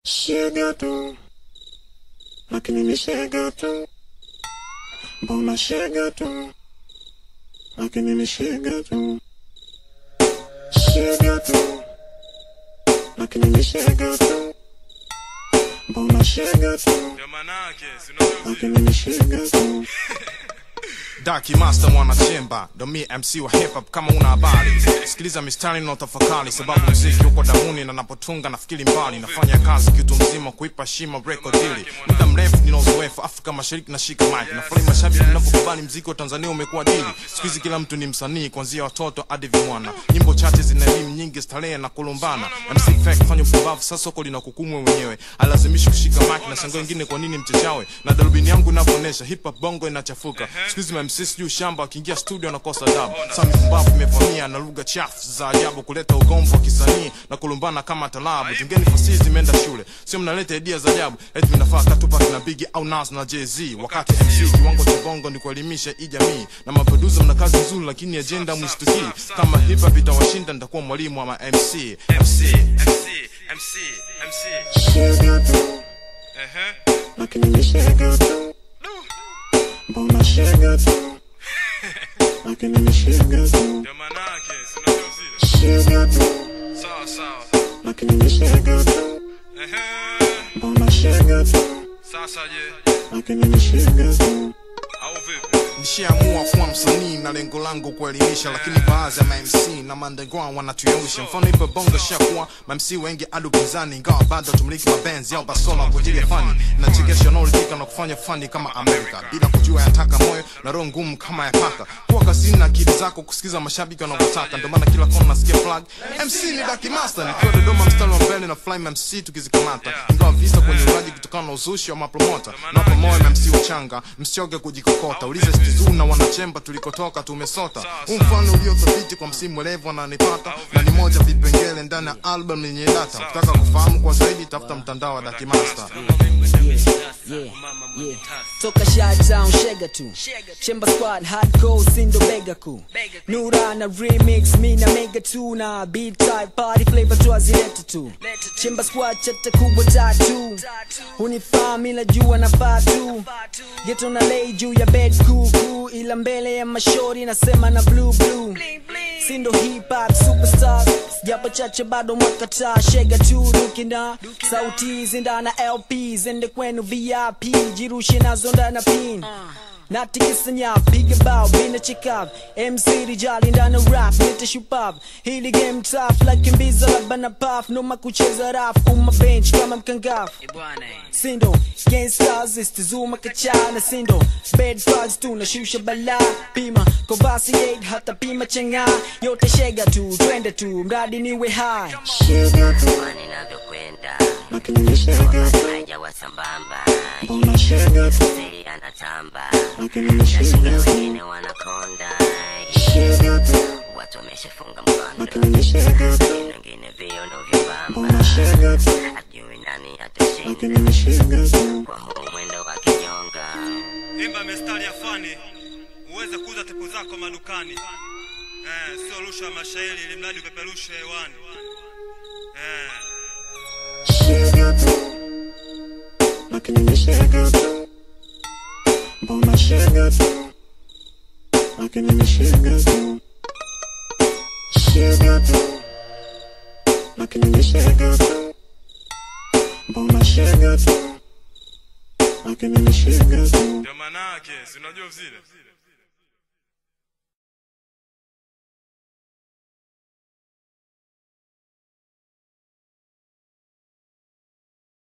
Chega tu, lakini ni chega tu. Mbona chega tu, lakini ni chega tu. Chega tu, lakini ni chega tu. Mbona chega tu, Ndio manake, si unajua lakini ni chega tu. Darky Master mwanachemba ndo mi MC wa hip hop kama una habari sikiliza mistari na utafakari sababu mziki uko damuni na napotunga nafikiri mbali nafanya kazi kitu mzima kuipa shima record deal muda mrefu nina uzoefu Afrika Mashariki na shika mic nafurahi mashabiki mnavyokubali mziki wa Tanzania umekuwa dili siku hizi kila mtu ni msanii kuanzia watoto hadi vimwana nyimbo chache zina elimu nyingi starehe na kulumbana MC Fake fanya upumbavu sasa soko linakukumwe mwenyewe alazimishi kushika mic na shangaa wengine kwa nini mchechawe na darubini yangu inavyoonyesha hip hop bongo inachafuka siku hizi MC sijui shamba akiingia studio anakosa adabu sasa mipumbavu imevamia na lugha chafu za ajabu kuleta ugomvi wa kisanii na kulumbana kama talabu tungeni fasihi zimeenda shule sio mnaleta idea za ajabu eti mnafaa Tupac na Biggie au Nas na Jay-Z wakati MC kiwango cha bongo ni kuelimisha hii jamii na maproducer mna kazi nzuri lakini agenda mwistukii kama hip hop itawashinda nitakuwa mwalimu wa ma MC MC MC, MC, MC. Chega tu, Ehe. lakini ni chega tu. Mbona chega tu, lakini ni chega tu. Ndio manake, si unajua zile. Chega tu, Sawa sawa. lakini ni chega tu. Ehe. Mbona chega tu, Sasa je, lakini ni chega tu. au vipi? nishaamua kuwa msanii na lengo langu kuelimisha lakini baadhi ya mamc na mandegwan wanatuyausha mfano ipo bongo shakuwa mamc wengi adu pinzani ingawa bado tumiliki mabenzi au basola kwa ajili ya fani nachekesha wanaoridhika na kufanya fani kama amerika bila kujua yataka moyo na roho ngumu kama ya paka kuwa kazini na akili zako kusikiza mashabiki wanavyotaka ndio maana kila kona nasikia flag mc ni daki master nikiwa dodoma mstari wa mbele na fly mc tukizikamata ingawa visa kwenye uraji kutokana na uzushi wa mapromota napa moyo mc wachanga msioge kujikokota ulize stizu na wanachemba tulikotoka tumesota huu mfano uliothabiti kwa msimu mwerevu ananipata na ni moja vipengele ndani ya album yenye data ukitaka kufahamu kwa zaidi tafuta mtandao wa daki master yeah, yeah. toka Shy Town shega tu Chemba squad hardcore sindo bega ku Nura na remix mi na mega tu na beat type party flavor twazileta tu Chemba squad chata kubwa tatu Unifaa mi najua na tu Geto na lay juu ya bed kuku ila mbele ya mashori nasema na blue blue Sindo hip hop superstar japo chache bado mwakataa shega tu dukina sauti zindana LP zende kwenu VIP jirushe nazo ndana pin natikisanya piga bao bina chikav MC rijali ndana rap nite shupap hili game tough like mbiza labana puff noma kucheza rap uma bench kama mkangafu sindo gangsters istizuma kachana sindo bed bugs tu nashusha bala pima kovasi 8 hata pima chenga yote shega tu twende tu mradi niwe high Chega tu, Kwani inavyokwenda lakini ni chega tu. haijawa sambamba, Mbona chega tu, siri anatamba, lakini ni nashinda chega tu. wengine wanakonda, Chega tu, watu wameshafunga mkondo, lakini ni chega tu. wengine viondo vyembamba, Mbona chega tu, ajui nani lakini atashinda ni chega tu. kwa huu mwendo wa kinyonga. Imba mistari ya fani uweze kuuza tepu zako madukani. Eh, sio rusha mashairi ili mradi upeperushe hewani. Eh. Chega tu, lakini ni chega tu. Mbona chega tu, lakini ni chega tu. Chega tu, lakini ni chega tu. Mbona chega tu, lakini ni chega tu. Ndio manake, si unajua zile.